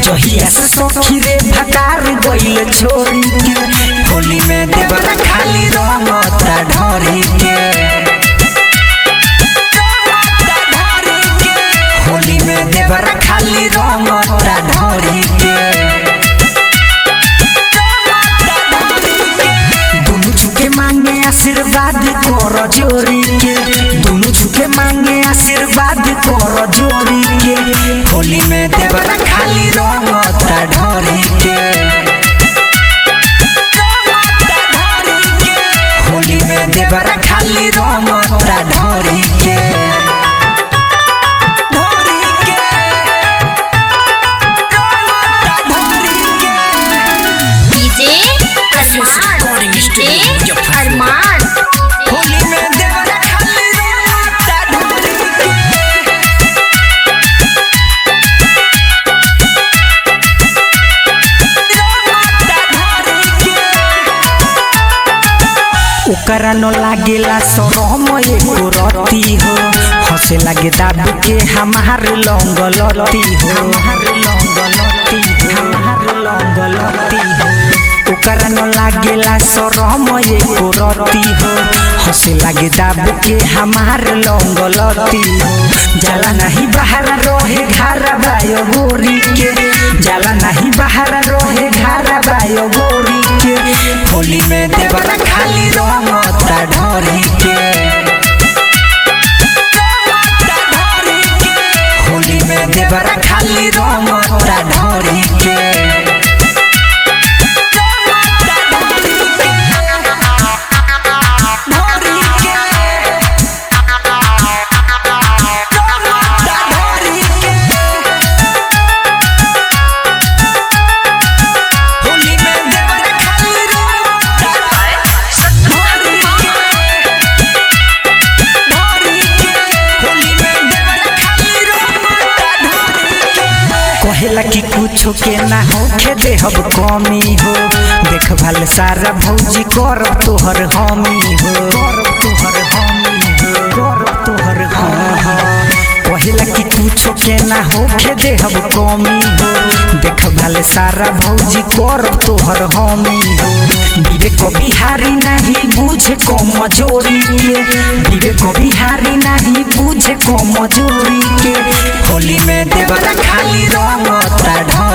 जहिया से सखी रे भटार गइल छोरी के होली में देवरा खाली रंगता ढोरी के होली में देवरा खाली रंगता ढोरी के दुनु झुके मांगे आशीर्वाद कर जोरी के दुनु झुके मांगे आशीर्वाद कर जोरी के होली में देवरा खाली रंगता ढोरी के होली में देवरा खाली रंगता ढोरी के ढोरी के रंगता ढोरी के डीजे अरमान डीजे अरमान होली में देवरा खाली रंगता ढोरी के ओकरा न लागेला शरम एको रती हो हंसे लागे दाबी के हमार लौंग लती हो हमार लौंग लती हो हमार लौंग लती हो ओकरा न लागेला शरम एको रती हो हंसे लागे दाबी के हमार लौंग लती हो जाला नहीं बाहर रहे घर बायो गोरी के जाला नहीं बाहर रहे घर बायो गोरी के होली में देवरा खाली रंगता ढोरी के होली में देवरा खाली रंगता ढोरी के ढोरी के रंगता ढोरी के होली में देवरा खाली रंगता ढोरी के ढोरी के होली में देवरा खाली रंगता ढोरी के कहेला कि कुछो के ना होखे देहब कमी हो देखभाल सारा भौजी कर तोहर हमी हो कर तोहर हमी हो कर तोहर हाँ हाँ कहेला कि कुछो के ना होखे देहब कमी हो देखभाल सारा भौजी कर तोहर हमी हो विवेक बिहारी नहीं बुझे को मजोरी के विवेक बिहारी नहीं बुझे को मजोरी के होली में देवरा खाली रंगता ढोरी